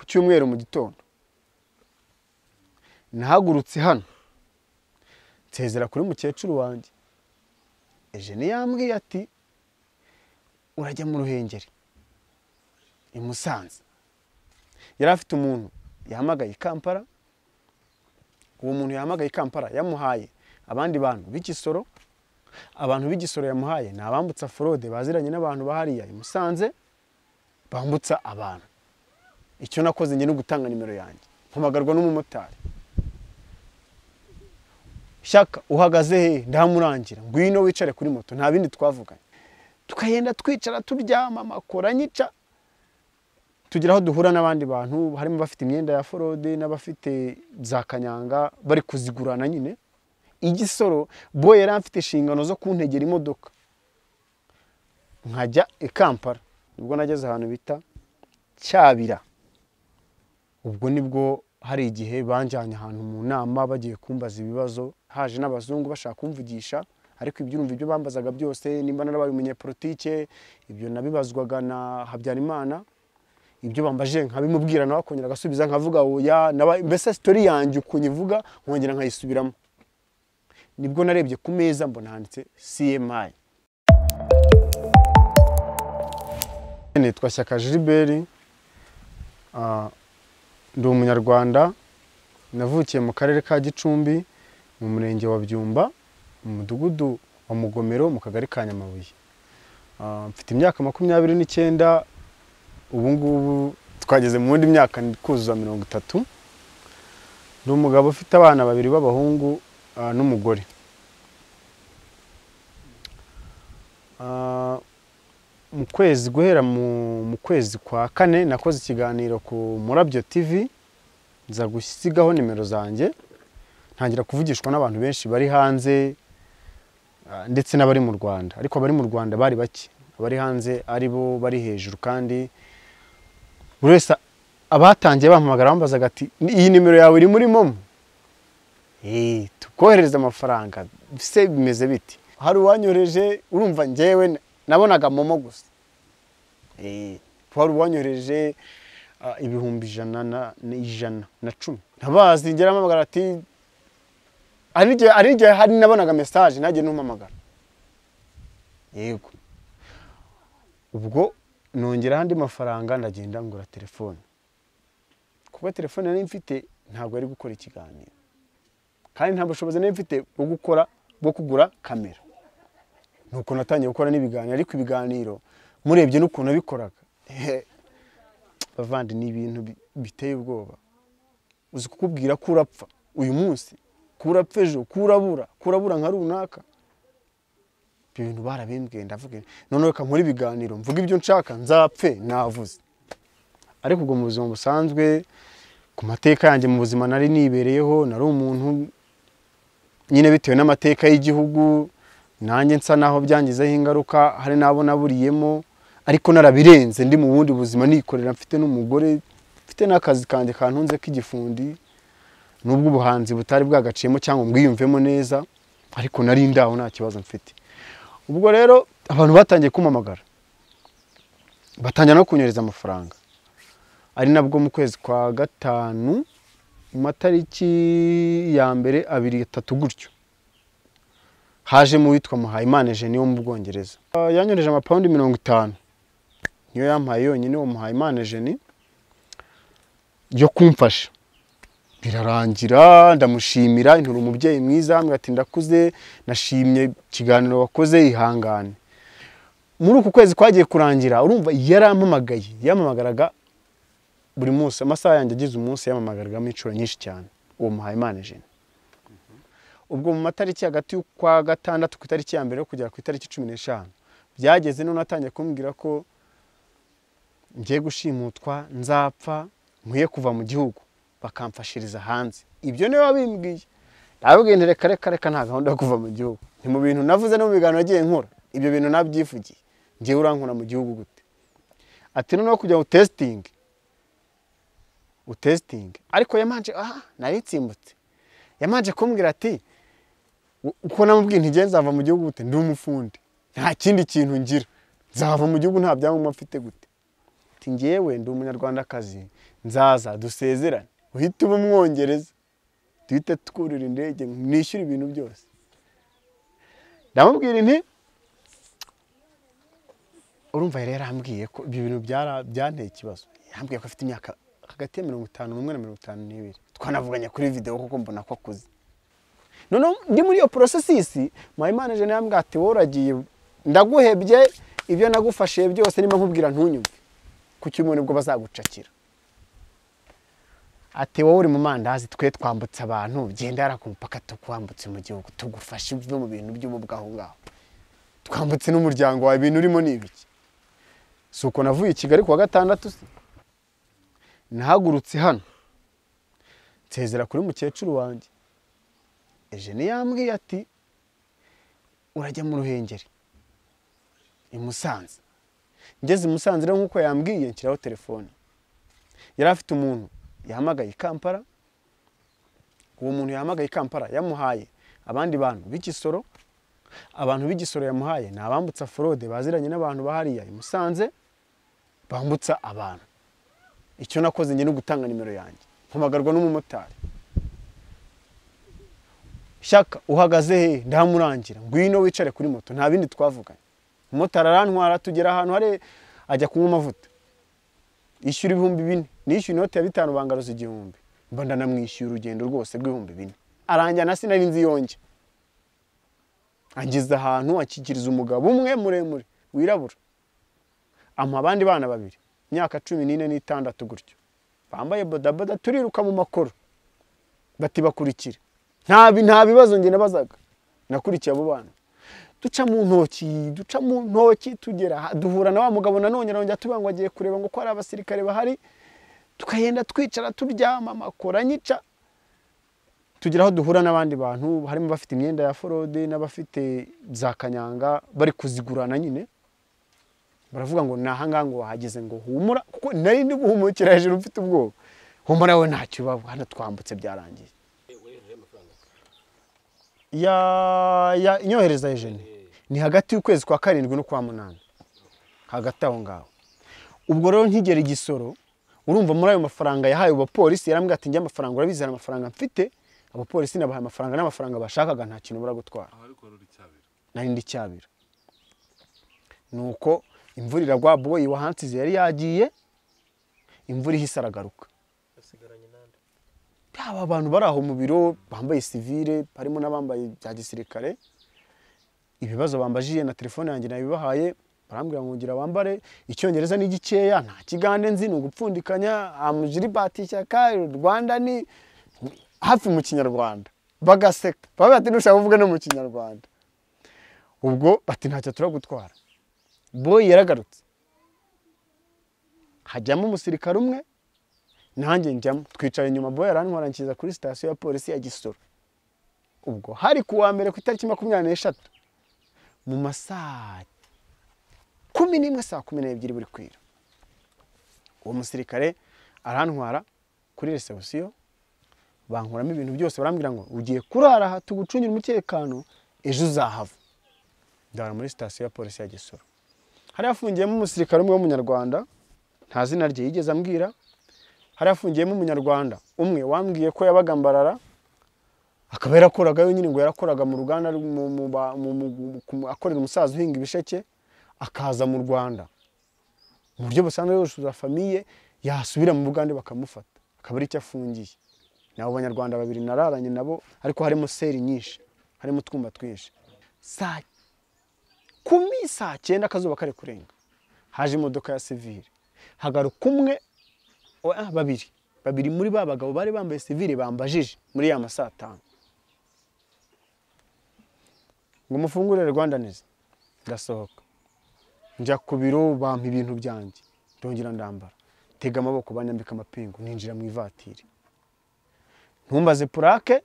cyumweru mu gitondo nahagurutse hano nsezera kuri mukecuru wanjye ejeni yambwiye ati urajya mu ruhengeri i musanze yari afite umuntu yahamagaye i kampala uwo muntu yahamagaye i kampala yamuhaye abandi bantu b'igisoro abantu b'igisoro yamuhaye ni abambutsa forode baziranye n'abantu bahariya i musanze bambutsa abantu icyo nakoze njye ni ugutanga nimero yanjye mpamagarwa n'umumotari shyaka uhagaze he ndamurangira ngwino wicare kuri moto nta bindi twavuganye tukagenda twicara turyama amakora nyica tugira aho duhura n'abandi bantu harimo abafite imyenda ya forode n'abafite za kanyanga bari kuzigurana nyine igisoro bo yari afite inshingano zo kuntegera imodoka nkajya i kampala nibwo nageze ahantu bita cyabira ubwo nibwo hari igihe banjyanye ahantu mu nama bagiye kumbaza ibibazo haje n'abazungu bashaka kumvugisha ariko ibyumva ibyo bambazaga byose nimba narabaye umunyepolitike ibyo nabibazwaga na habyarimana ibyo bambajije nkabimubwira nawe akongera agasubiza nkavuga oya mbese sitori yanjye ukuntu ivuga nkongera nkayisubiramo nibwo narebye ku meza mbona handitse cmi nitwa shyaka jiliberi ndi umunyarwanda navukiye mu karere ka gicumbi mu murenge wa byumba mu mudugudu wa mugomero mu kagari ka nyamabuye mfite imyaka makumyabiri n'icyenda ubu ngubu twageze mu wundi myaka kuzuza mirongo itatu ni umugabo ufite abana babiri b'abahungu ah, n'umugore Ah, mu kwezi guhera mu mu kwezi kwa kane nakoze ikiganiro ku murabyo tv nza gusigaho nimero zanjye ntangira kuvugishwa n'abantu benshi bari hanze ah, ndetse n'abari mu rwanda ariko abari mu rwanda bari bake abari hanze ari bo bari hejuru kandi buri wese abatangiye bampamagara bambazaga ati "Ni- iyi nimero yawe iri muri momo Eh, tukoherereza amafaranga se bimeze biti hari uwanyohereje urumva njyewe nabonaga momo gusa Eh, hari uwanyohereje ah, ibihumbi ijana na na- ijana na cumi ntabazi ngera mpamagara ati hari igihe hari igihe hari nabonaga mesaje nagiye n'umpamagara yego ubwo nongeraho andi mafaranga ndagenda ngura telefone kuko telefone nari mfite ntabwo yari gukora ikiganiro kandi nta bushobozi nari mfite bwo gukora bwo kugura kamera nuko natangiye gukora n'ibiganiro ariko ibiganiro murebye n'ukuntu bikoraga bavandi ni ibintu bi- biteye ubwoba uzi kukubwira ko urapfa uyu munsi ko urapfa ejo ko urabura ko urabura nka runaka ibyo bintu barabimbwiye ndavuga noneho reka nkore ibiganiro mvuga ibyo nshaka nzapfe navuze ariko ubwo mu buzima busanzwe ku mateka yanjye mu buzima nari nibereyeho nari umuntu nyine bitewe n'amateka y'igihugu nanjye nsa naho byangizeho ingaruka hari n'abo naburiyemo ariko narabirenze ndi mu bundi buzima nikorera mfite n'umugore mfite n'akazi kanjye kantunze k'igifundi nubwo ubuhanzi butari bwagaciyemo cyangwa mbwiyumvemo neza ariko nari ndaho nta kibazo mfite ubwo rero abantu batangiye kumpamagara batangira no kunyereza amafaranga ari nabwo mu kwezi kwa gatanu mu matariki ya mbere abiri atatu gutyo hajemo uwitwa muhayimana ejeni wo mu bwongereza Ah, yanyoreje amapawundi mirongo itanu niyo yampaye yonyine uwo muhayimana ejeni yo kumfasha birarangira ndamushimira intura umubyeyi mwiza ambwira ati ndakuze nashimye ikiganiro wakoze ihangane muri uku kwezi kwagiye kurangira urumva yarampamagaye yampamagaraga buri munsi amasaha yanjye agize umunsi yamamagaragamo inshuro nyinshi cyane uwo muhayimana jene ubwo mu matariki hagati y'ukwa gatandatu ku itariki ya mbere yo kugera ku itariki cumi n'eshanu byageze none atangiye kumbwira ko ngiye gushimutwa nzapfa nkwiye kuva mu gihugu bakamfashiriza hanze ibyo niwe wabimbwiye ndababwiye nti reka reka reka nta gahunda yo kuva mu gihugu ni mu bintu navuze no mu biganiro nagiye nkora ibyo bintu nabyivugiye ngewe urankura mu gihugu gute ati noneho kujya ngo testingi utesitingi ariko yamanje aha nayo itsimbutse yamanje kumbwira ati "U- uko namubwiye ntigeze nzava mu gihugu gute ndi umufundi nta kindi kintu ngira nzava mu gihugu nta byangombwa mfite gute ati ngewe ndi umunyarwandakazi nzaza dusezerane uhite uba umwongereza duhite twurira indege nishyure ibintu byose ndamubwira nti urumva rero yarambwiye ko ibyo bintu byara- byanteye ikibazo yambwiye ko afite imyaka hagati ya mirongo itanu n'umwe na mirongo itanu n'ibiri twanavuganye kuri videwo kuko mbona ko akuze noneho ndi muri iyo porosesisi mpayimana jene yambwiye ati wowe uragiye ndaguhebye ibyo nagufashe byose niba nkubwira ntunyumve ku cyumweru nibwo bazagucakira ati wowe uri mu mandazi twe twambutse abantu genda yari ku mupaka tukwambutse mu gihugu tugufashe uve mu bintu by'ubu bwaho ngaho twambutse n'umuryango wawe ibintu urimo ni ibiki si uko navuye i kigali kuwa gatandatu se nahagurutse hano nsezera kuri mukecuru wanjye ejene yambwiye ati urajya mu ruhengeri i musanze ngeze i musanze rero nk'uko yambwiye nshyiraho telefone yari afite umuntu yahamagaye i kampala uwo muntu yahamagaye i kampala yamuhaye abandi bantu b'igisoro abantu b'igisoro yamuhaye ni abambutsa forode baziranye n'abantu bahariya i musanze bambutsa abantu icyo nakoze njye ni ugutanga nimero yanjye mpamagarwa n'umumotari shaka uhagaze he ndamurangira ngwino wicare kuri moto nta bindi twavuganye umumotari arantwara tugera ahantu hari ajya kunywa amavuta yishyura ibihumbi bine nishyura inoti ya bitanu bangaruza igihumbi mba ndanamwishyuye urugendo rwose rw'ibihumbi bine aranjyana sinari nzi yonjye ageze ahantu akikiriza umugabo umwe muremure wirabura amuha abandi bana babiri imyaka cumi n'ine n'itandatu gutyo bambaye bodaboda turiruka mu makoro bati bakurikira nta bi- nta bibazo njye nabazaga nakurikiye abo bana duca mu ntoki duca mu ntoki tugera aha- duhura na wa mugabo nanone arongera tuba ngo agiye kureba ngo ko hari abasirikare bahari tukagenda twicara turyama amakoro anyica tugira aho duhura n'abandi bantu harimo abafite imyenda ya forode n'abafite za kanyanga bari kuzigurana nyine baravuga ngo ni ahangaha ngo wahageze ngo humura kuko nari ndi guhumukira hejuru mfite ubwoba humura we ntacyo ubaba hano twambutse byarangiye ya ya inyohereza ejene ni hagati y'ukwezi kwa karindwi no kwa munani hagati aho ngaho ubwo rero nkigera igisoro urumva muri ayo mafaranga yahaye abapolisi yarambwira ati njye amafaranga urabizi hari amafaranga mfite abapolisi nabahaye amafaranga n'amafaranga bashakaga nta kintu bura gutwara ababikora uri cyabira nari ndi cyabira nuko imvura iragwa boyi wahansize yari yagiye imvura ihise aragaruka asigaranye n'andi yaba abantu bari aho mu biro bambaye sivire harimo n'abambaye bya gisirikare ibibazo bambajije na telefone yanjye nabibahaye barambwira ngo ngira wambare icyongereza ni gikeya nta kigande nzi ni ugupfundikanya amujiribati ishyaka rwanda ni hafi mu kinyarwanda bagaseka bavuga ati ntushaka kuvuga no mu kinyarwanda ubwo bati ntacyo turagutwara boyi yaragarutse hajyamo umusirikare umwe nanjye njyamo twicara inyuma boye arantwara nkiza kuri sitasiyo ya polisi ya gisoro ubwo hari ku wa mbere ku itariki makumyabiri n'eshatu mu masaa kumi n'imwe saa kumi n'ebyiri buri kwira uwo musirikare arantwara kuri resebusiyo bankuramo ibintu byose barambwira ngo ugiye kurara aha tugucungire umutekano ejo uzahava ndara muri sitasiyo ya polisi ya gisoro hari hafungiyemo umusirikare umwe w'umunyarwanda nta zina rye yigeze ambwira hari hafungiyemo umunyarwanda umwe wambwiye ko yabagambarara akaba yarakoragayo nyine ngo yarakoraga mu ruganda rw- mu- mu ba- mu- mu- ku- akorera umusaza uhinga ibisheke akaza mu rwanda mu buryo busanzwe yoshuza famiye yasubira mu bugande bakamufata akaba ari icyo afungiye ni abo banyarwanda babiri nararanye nabo ariko harimo seri nyinshi harimo utwumba twinshi saa kumi saa cyenda akazuba kari kurenga haje imodoka ya sivire hagaruka umwe Oh, ah, babiri babiri muri ba bagabo bari bambaye sivire bambajije muri ya masaa atanu ngo mufungurire rwandaneze ndasohoka njya ku biro bampa ibintu byanjye ndongera ndambara tega amaboko banyambika amapingu ninjira mu ivatiri ntumbaze purake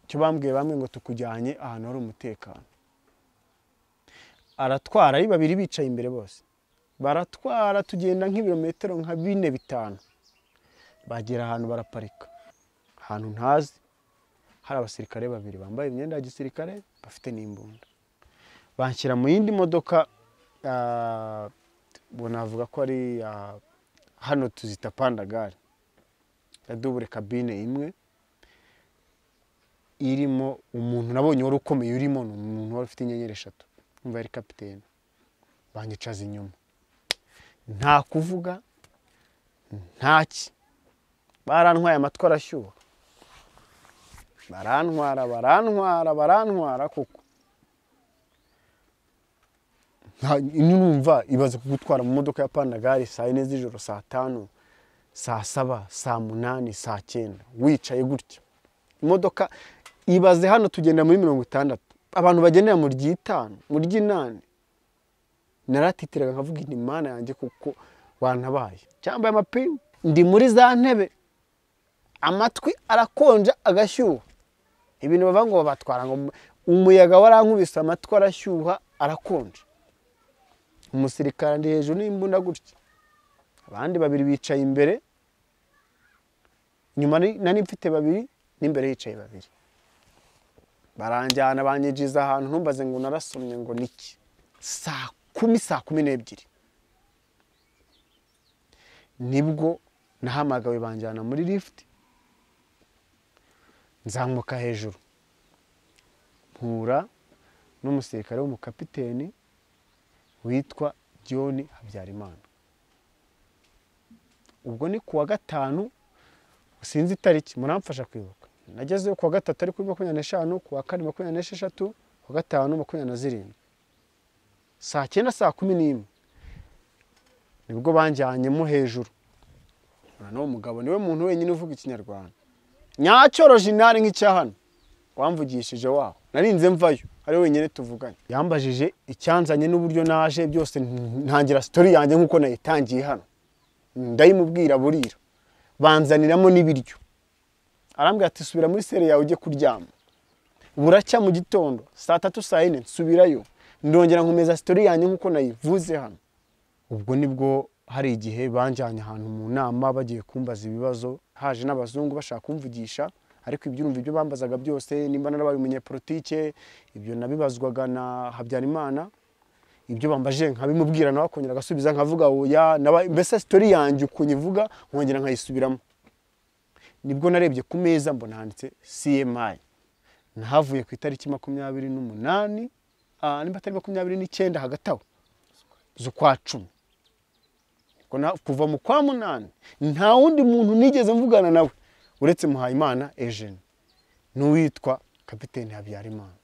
icyo bambwiye bamwe ngo tukujyanye ahantu hari umutekano aratwara ari babiri bicaye imbere bose baratwara tugenda nk'ibirometero nka bine bitanu bagera ahantu baraparika ahantu ntazi hari abasirikare babiri bambaye imyenda ya gisirikare bafite n'imbunda banshyira mu yindi modoka ah, ubwo navuga ko ari iya- hano tuzita pandagare ya dubure kabine imwe irimo umuntu nabonye wari ukomeye urimo ni umuntu wari ufite inyenyeri eshatu umva yari kapitene banyicaza inyuma nta kuvuga ntaki barantwaye amatwi arashyuha barantwara barantwara barantwara kuko nta- numva ibaze kugutwara mu modoka ya pandagari saa yine z'ijoro saa tanu saa saba saa munani saa cyenda wicaye gutya imodoka ibaze hano tugenda muri mirongo itandatu abantu bagendera mu ry'itanu mu ry'inani naratitiraga nkavuga inti mana yanjye kuko wantabaye cyambaye amapingu ndi muri za ntebe amatwi arakonja agashyuha ibintu bavuga ngo babatwara ngo mu- umuyaga warankubise amatwi arashyuha arakonja umusirikare ari hejuru n'imbunda gutya abandi babiri bicaye imbere nyuma nari- nari mfite babiri n'imbere hicaye babiri baranjyana banyinjiza ahantu ntumbaze ngo narasomye ngo niki saa kumi saa kumi n'ebyiri nibwo nahamagawe banjyana muri lift nzamuka hejuru mpura n'umusirikare w'umukapiteni witwa john habyarimana ubwo ni kuwa gatanu sinzi itariki muramfasha kwibuka nagezeyo kuwa gatatu ari kuri makumyabiri n'eshanu kuwa kane makumyabiri n'esheshatu kuwa gatanu makumyabiri na zirindwi saa cyenda saa kumi n'imwe nibwo banjyanyemo hejuru noneho umugabo niwe muntu wenyine uvuga ikinyarwanda nyacyoroje intare nk'icya hano wamvugishije waho narinze mvayo ari wenyine tuvuganye yambajije icyanzanye n'uburyo naje byose ntangira sitori yanjye nk'uko nayitangiye hano ndayimubwira burira banzaniramo n'ibiryo arambwira ati subira muri sere yawe ujye kuryama buracya mu gitondo saa tatu saa yine nsubirayo ndongera nkomeza sitori yanjye nk'uko nayivuze hano ubwo nibwo hari igihe banjyanye ahantu mu nama bagiye kumbaza ibibazo haje n'abazungu bashaka kumvugisha ariko ibyumva ibyo bambazaga byose nimba narabaye umunyepolitike ibyo nabibazwaga na habyarimana ibyo bambajije nkabimubwira nawe akongera agasubiza nkavuga oya naba- mbese sitori yanjye ukuntu ivuga nkongera nkayisubiramo nibwo narebye ku meza mbona handitse cmi nahavuye ku itariki makumyabiri n'umunani ah, nimba atari makumyabiri n'icyenda hagati aho z'ukwa cumi Ubwo na- kuva mu kwa munani nta wundi muntu nigeze mvugana nawe uretse muhayimana ejeni n'uwitwa kapiteni habyarimana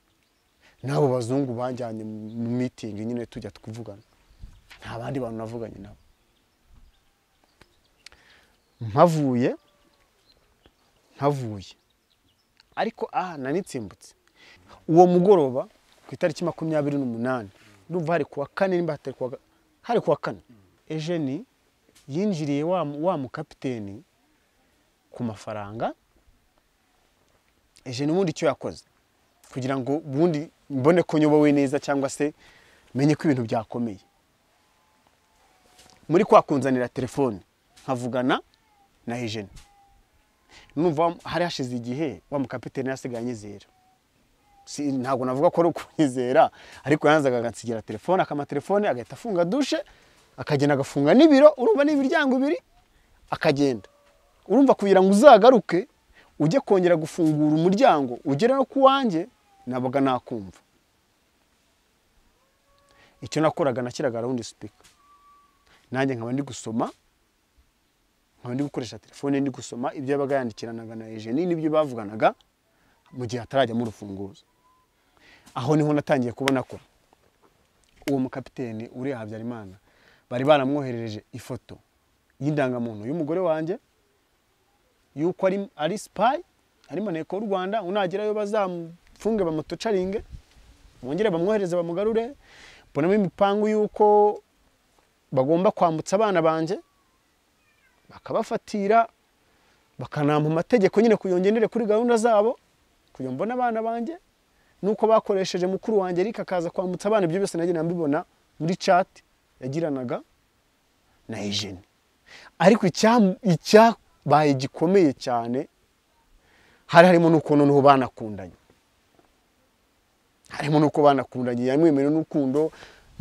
n'abo bazungu banjyanye mu mitingi nyine tujya twivugana nta bandi bantu navuganye nabo mpavuye ntavuye ariko aha nanitsembutse uwo mugoroba ku itariki makumyabiri n'umunani ndumva hari kuwa kane nimba hatari kuwa ga- hari kuwa kane ejeni yinjiriye wa, mu- wa mukapiteni ku mafaranga ejeni ubundi icyo yakoze kugira ngo ubundi mbone ko nyobowe neza cyangwa se menye ko ibintu byakomeye muri kwa kunzanira telefone nkavugana na ejeni numva hari hashize igihe wa mukapiteni yasigaye anyizera Si- ntabwo navuga ko ari ukunyizera ariko yanzaga agansigira telefone akama telefone agahita afunga dushe akagenda agafunga n'ibiro urumva ni imiryango ibiri akagenda urumva kugira ngo uzagaruke ujye kongera gufungura umuryango ugere no ku wanjye nabaga nakumva icyo nakoraga nashyiraga rawundi sipika nanjye nkaba ndi gusoma nkaba ndi gukoresha telefone ndi gusoma ibyo yabaga yandikiranaga na ejeni n'ibyo bavuganaga mu gihe hatarajyamo urufunguzo aho niho natangiye kubona ko uwo mukapiteni uriya habyarimana bari baramwoherereje ifoto y'indangamuntu y'umugore wanjye y'uko ari, ari sipayi ari maneko w'u rwanda unagerayo bazamufunge bamutocaringe bongere bamwohereze bamugarure mbonamo imipangu y'uko bagomba kwambutsa abana banjye bakabafatira bakanampa amategeko nyine kugira ngo ngendere kuri gahunda zabo kugira ngo mbone abana banjye nuko bakoresheje mukuru wanjye ariko akaza kwambutsa abana ibyo byose nagenda mbibona muri chat yagiranaga na ejeni ariko icyam- icyabaye gikomeye cyane hari harimo n'uko noneho banakundanye harimo n'uko banakundanye yamwemereye n'urukundo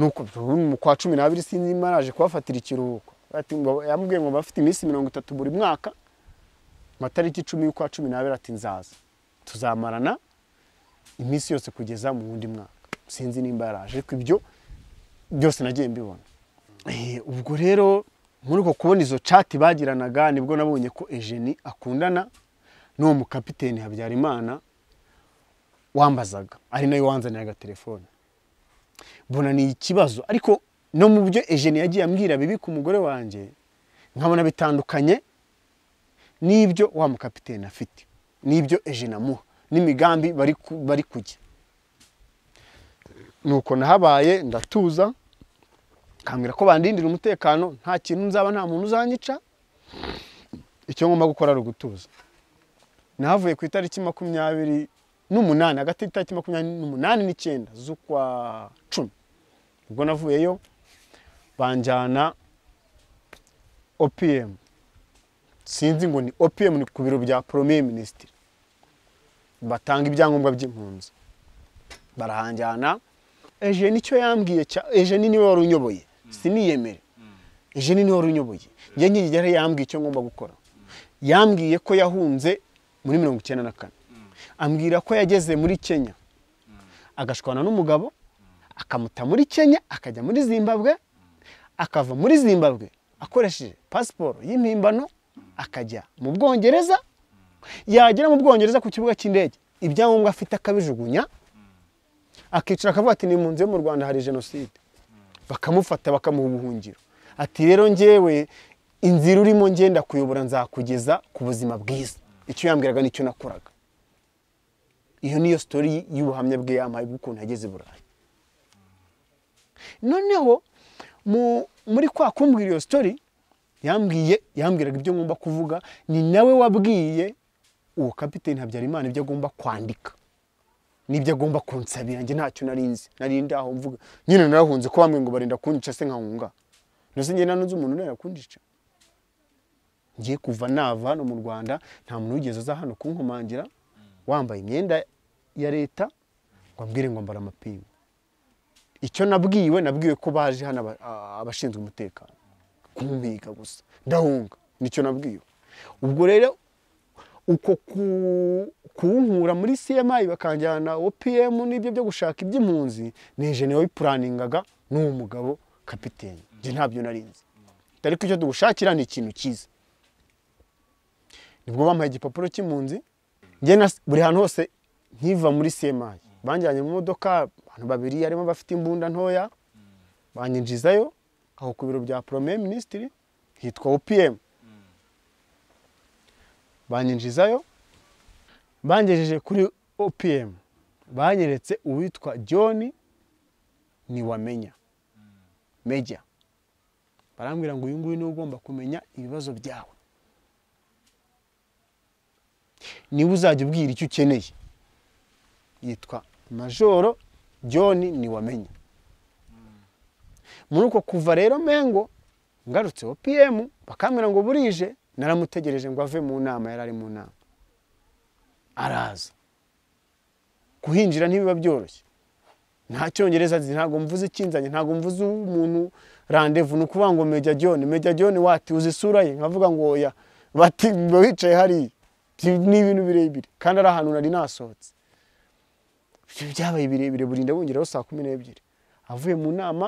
nuko mu kwa cumi n'abiri sinzi niba yaraje kubafatira ikiruhuko Ati ngo- yamubwiye ngo bafite iminsi mirongo itatu buri mwaka matariki icumi y'ukwa cumi n'abiri ati nzaza tuzamarana iminsi yose kugeza mu wundi mwaka sinzi nimba yaraje ariko ibyo byose nagiye mbibona Eh, ubwo rero muri uko kubona izo cati bagiranaga nibwo nabonye ko ejeni akundana n'uwo mukapiteni habyarimana wambazaga ari nayo wanzanira agatelefone mbona ni ikibazo ariko no mu byo ejeni yagiye ambwira bibi ku mugore wanjye nkabona bitandukanye n'ibyo wa mukapitene afite n'ibyo ejeni amuha n'imigambi bari ku- bari kujya nuko nahabaye ndatuza kambwira ko bandindira umutekano nta kintu nzaba nta muntu uzanyica icyo ngomba gukora ari ugutuza nahavuye ku itariki makumyabiri n'umunani hagati y'itariki makumyabiri n'umunani n'icyenda z'ukwa cumi ubwo navuyeyo banjyana opm sinzi ngo ni opm ni ku biro bya premier minisitiri batanga ibyangombwa by'impunzi barahanjyana ejeni icyo yambwiye cya- ejeni niwe wari unyoboye siniyemere ejeni niwe wari unyoboye njye nkigera yambwiye icyo ngomba gukora yambwiye ko yahunze muri mirongo icyenda na kane ambwira ko yageze muri kenya agashwana n'umugabo akamuta muri kenya akajya muri zimbabwe akava muri zimbabwe akoresheje pasiporo y'impimbano akajya mu bwongereza yagera mu bwongereza ku kibuga cy'indege ibyangombwa afite akabijugunya akicara akavuga ati nimpunzi yo mu rwanda hari jenoside bakamufata bakamuha ubuhungiro ati rero njyewe inzira urimo ngenda kuyobora nzakugeza ku buzima bwiza icyo yambwiraga nicyo nakoraga iyo niyo sitori y'ubuhamya bwe yampaye bw'ukuntu yageze i burayi noneho mu- muri kwa kumbwira iyo sitori yambwiye yambwiraga ibyo ngomba kuvuga ni nawe wabwiye uwo kapiteni habyarimana ibyo agomba kwandika n'ibyo agomba kunsabira njye ntacyo nari nzi nari ndaho mvuga nyine narahunze ko bamwe ngo barinda kunyica se nkahunga ndetse njye nanunze umuntu urenda kunyica ngiye kuva nava hano mu rwanda nta muntu wigeze aza hano kunkomangira wambaye imyenda ya leta ngo ambwire ngo mbara amapingu icyo nabwiwe nabwiwe ko baje hano aba- a- abashinzwe umutekano kumpiga gusa ndahunga nicyo nabwiwe ubwo rero uko ku- kuwunkura muri CMI bakanjyana OPM n'ibyo byo gushaka iby'impunzi ni ejene wayipuraningaga n'uwo mugabo kapiteni njye ntabyo nari nzi ariko icyo tugushakira ni ikintu cyiza nibwo bampaye igipapuro cy'impunzi njye na buri hantu hose nkiva muri CMI banjyanye mu modoka abantu babiri harimo abafite imbunda ntoya banyinjizayo aho ku biro bya premier minisitiri hitwa OPM banyinjizayo bangejeje kuri opm banyeretse uwitwa john niwamenya meja barambwira ngo uyu nguyu niwe ugomba kumenya ibibazo byawe niwe uzajya ubwira icyo ukeneye yitwa majoro john niwamenya muri uko kuva rero mengo ngarutse opm bakambwira ngo burije naramutegereje ngo ave mu nama yari ari mu nama araza kuhinjira ntibiba byoroshye nta cyongereza azi ntabwo mvuze ikinzanye ntabwo mvuze umuntu randevu ni ukuvuga ngo meja john meja john wati uzi isura ye nkavuga ngo oya bati mba wicaye hariya Ti- ni ibintu birebire kandi ari ahantu nari nasohotse ibyo byabaye birebire burinda bungeraho saa kumi n'ebyiri avuye mu nama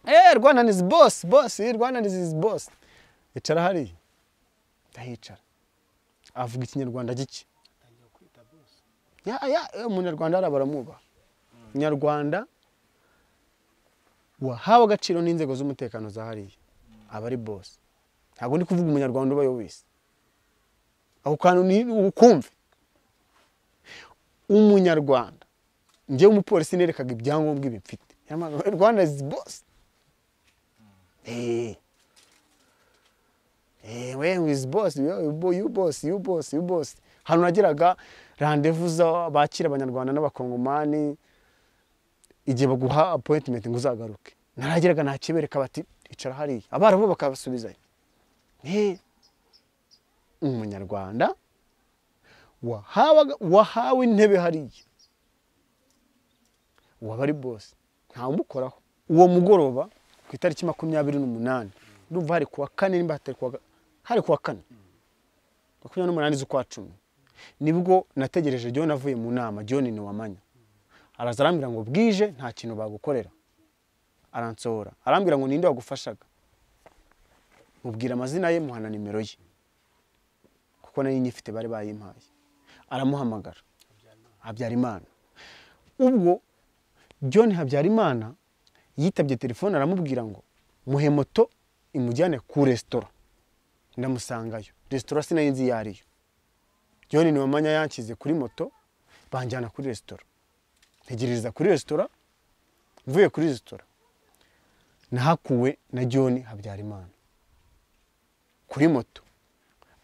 eee rwanda izi bosi bosi rwanda izi bosi icara hariya ndahicara avuga ikinyarwanda gike ya ya eh, umunyarwanda hariya baramwubaha nyarwanda wahawe agaciro n'inzego z'umutekano za hariya aba ari bosi ntabwo ndi kuvuga umunyarwanda ubayo wese ako kantu ni ukumve umunyarwanda njyewe umupolisi nerekaga ibyangombwa ibi mfite Yamamaza, rwanda izi bosi Eh. Eh, we wizi bosi yu bosi yu bosi yu bosi hano nagiraga randevu za bakira abanyarwanda n'abakongomani igihe baguha appointment ngo uzagaruke naragiraga nakibereka bati icara hariya abarabu bakabasubizayo Eh, umunyarwanda wahawaga- wahawe intebe hariya waba ari bosi ntawe umukoraho uwo mugoroba ku itariki makumyabiri n'umunani ndumva hari kuwa kane nimba hatari kuwa ga- hari kuwa kane makumyabiri n'umunani z'ukwa cumi nibwo nategereje John avuye mu nama John Ntiwamanya araza arambwira ngo bwije nta kintu bagukorera aransohora arambwira ngo ninde wagufashaga mubwira amazina ye muhana nimero ye kuko nari nyifite bari bayimpaye aramuhamagara habyarimana ubwo John habyarimana yitabye telefone aramubwira ngo muhe moto imujyane ku resitora ndamusangayo resitora sinari nzi iyo ariyo John Ntiwamanya yanshyize kuri moto banjyana kuri resitora ntegereza kuri resitora mvuye kuri resitora nahakuwe na John Habyarimana kuri moto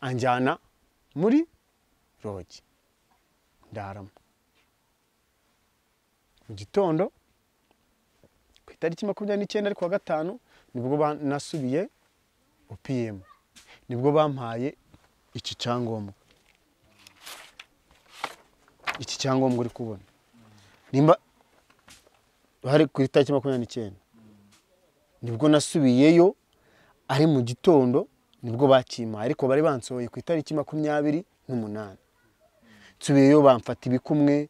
anjyana muri rogi ndaramo mu gitondo ku itariki makumyabiri n'icyenda ariko wa gatanu nibwo nasubiye opm nibwo bampaye iki cyangombwa iki cyangombwa uri kubona nimba hari ku itariki makumyabiri n'icyenda nibwo nasubiyeyo ari mu gitondo nibwo bakimpaye ariko bari bansohoye ku itariki makumyabiri n'umunani nsubiyeyo bamfata ibikumwe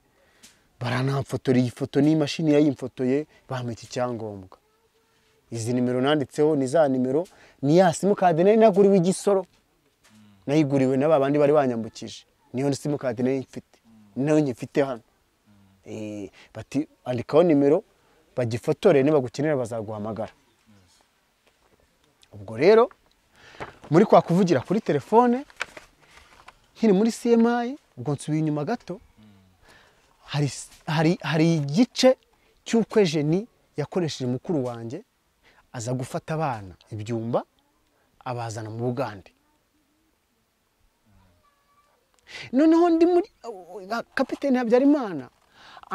baranamfotora iyi foto n'imashini yayimfotoye bampa iki cyangombwa izi nimero nanditseho ni za nimero ni ya simukadi nari naguriwe igisoro nayiguriwe na babandi bari banyambukije niyo simukadi nari mfite nayo nyifite hano Eh, bati andikaho nimero bagifotore nibagukenera bazaguhamagara ubwo rero muri kwa kuvugira kuri telefone nkiri muri cmi ubwo nsubiye inyuma gato hari, hari, hari igice cy'uko jeni yakoresheje mukuru wanjye aza gufata abana ibyumba abazana mu bugande noneho ndi muri kapitene habyarimana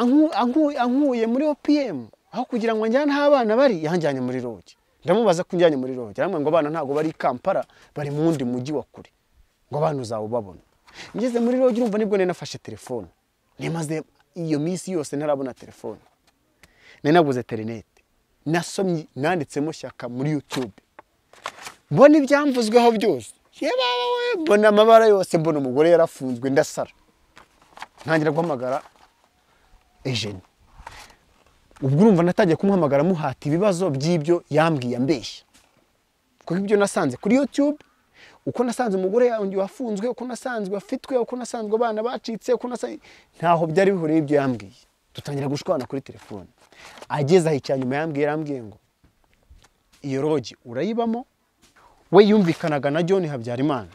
anku- anku- ankuye muri opm aho kugira ngo njyane aho abana bari yanjyanye muri rogi ndamubaza ko unjyanye muri rogi arambwira ngo abana ntabwo bari i kampala bari mu wundi mujyi wa kure ngo abana uzawubabona ngeze muri rogi urumva nibwo nari nafashe telefone nimaze iyo minsi yose ntarabona telefone nari naguze interineti nasomye nanditsemo shyaka muri yutube mbona ibyamvuzweho byose yebawe we, mbona amabara yose mbona umugore yarafunzwe ndasara ntangira guhamagara ejeni ubwo urumva natangiye kumuhamagara muhata ibibazo by'ibyo yambwiye ambeshya kuko ibyo nasanze kuri yutube uko nasanze umugore yanjye wafunzwe uko nasanzwe afitwe uko nasanzwe abana bacitse uko nasanzwe ntaho byari bihuriye ibyo yambwiye dutangira gushwana kuri telefone ageze aho icya nyuma yambwiye yarambwiye ngo iyo rogi urayibamo we yumvikanaga na John Habyarimana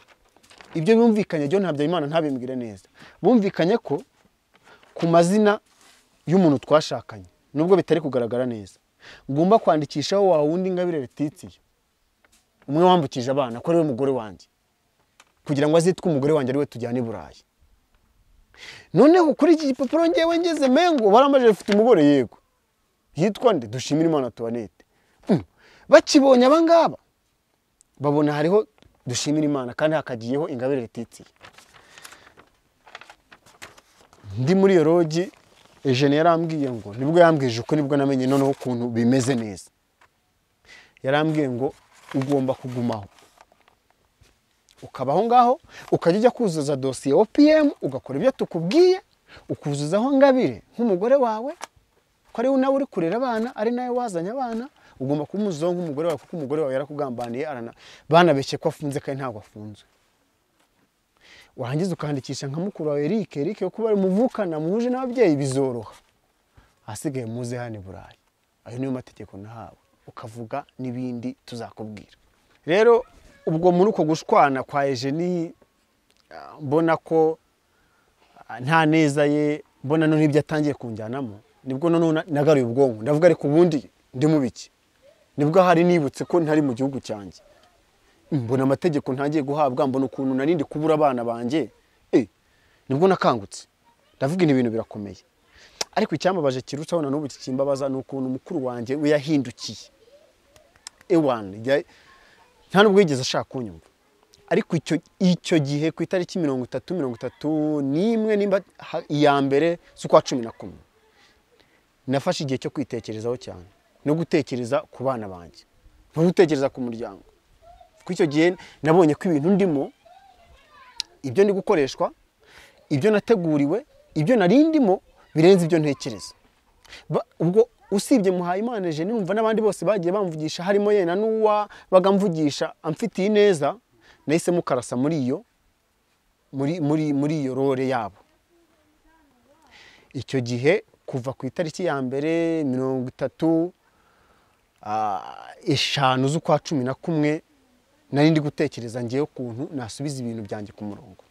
ibyo bumvikanye John Habyarimana ntabimbwire neza bumvikanye ko ku mazina y'umuntu twashakanye nubwo bitari kugaragara neza ngomba kwandikishaho wa wundi ngabire Letitia umwe wambukije abana ko ariwe mugore wanjye kugira ngo azitwe umugore wanjye ariwe tujyana i burayi noneho kuri iki gipapuro ngewe ngeze mengo baramaje bafite umugore yego yitwa nde dushimira imana tuwanete bakibonye abangaba babona hariho dushimira imana kandi hakagiyeho ingabire Letitia ndi muri iyo rogi ejene yarambwiye ngo nibwo yambwije uko nibwo namenye noneho ukuntu bimeze neza yarambwiye ngo ugomba kugumaho ukaba aho ngaho ukajya ujya kuzuza dosiye opm ugakora ibyo tukubwiye ukuzuzaho ngabire nk'umugore wawe ko ariwe nawe uri kurera abana ari nawe wazanye abana ugomba kumuzonga nk'umugore wawe kuko umugore wawe yarakugambaniye arana- banabeshye ko afunze kandi ntabwo afunzwe warangiza ukandikisha nka mukuru wawe Eric Eric yo kuba muvukana muhuje n'ababyeyi bizoroha ahasigaye muze hano i burayi ayo niyo mategeko nahawe ukavuga n'ibindi tuzakubwira rero ubwo muri uko gushwana kwa ejeni mbona ko ah, nta neza ye mbona noneho ibyo atangiye kunjyanamo nibwo noneho na- nagaruye ubwonko ndavuga ariko ubundi ndi mu biki nibwo hari nibutse ko ntari mu gihugu cyanjye mbona amategeko ntangiye guhabwa mbona ukuntu narindi kubura abana banjye eh nibwo nakangutse ndavuga ibi bintu birakomeye ariko icyambabaje kirutsaho na n'ubu kikimbabaza ni ukuntu mukuru wanjye we yahindukiye ewan ya- nta nubwo yigeze ashaka kunyumva ariko icyo icyo gihe ku itariki mirongo itatu mirongo itatu n'imwe nimba ha- iya mbere z'ukwa cumi na kumwe nafashe igihe cyo kwitekerezaho cyane no gutekereza ku bana banjye no gutekereza ku muryango kuko icyo gihe nabonye ko ibintu ndimo ibyo ndi gukoreshwa ibyo nateguriwe ibyo narindimo birenze ibyo ntekereza Ba- ubwo usibye muhayimana eugene numva n'abandi bose bagiye bamvugisha harimo yena n'uwa bagamvugisha amfitiye ineza nahisemo karasa muri iyo muri muri muri iyo role yabo icyo gihe kuva ku itariki ya mbere mirongo itatu ah, eshanu z'ukwa cumi na kumwe nari ndi gutekereza ngewe ukuntu nasubiza ibintu byanjye ku murongo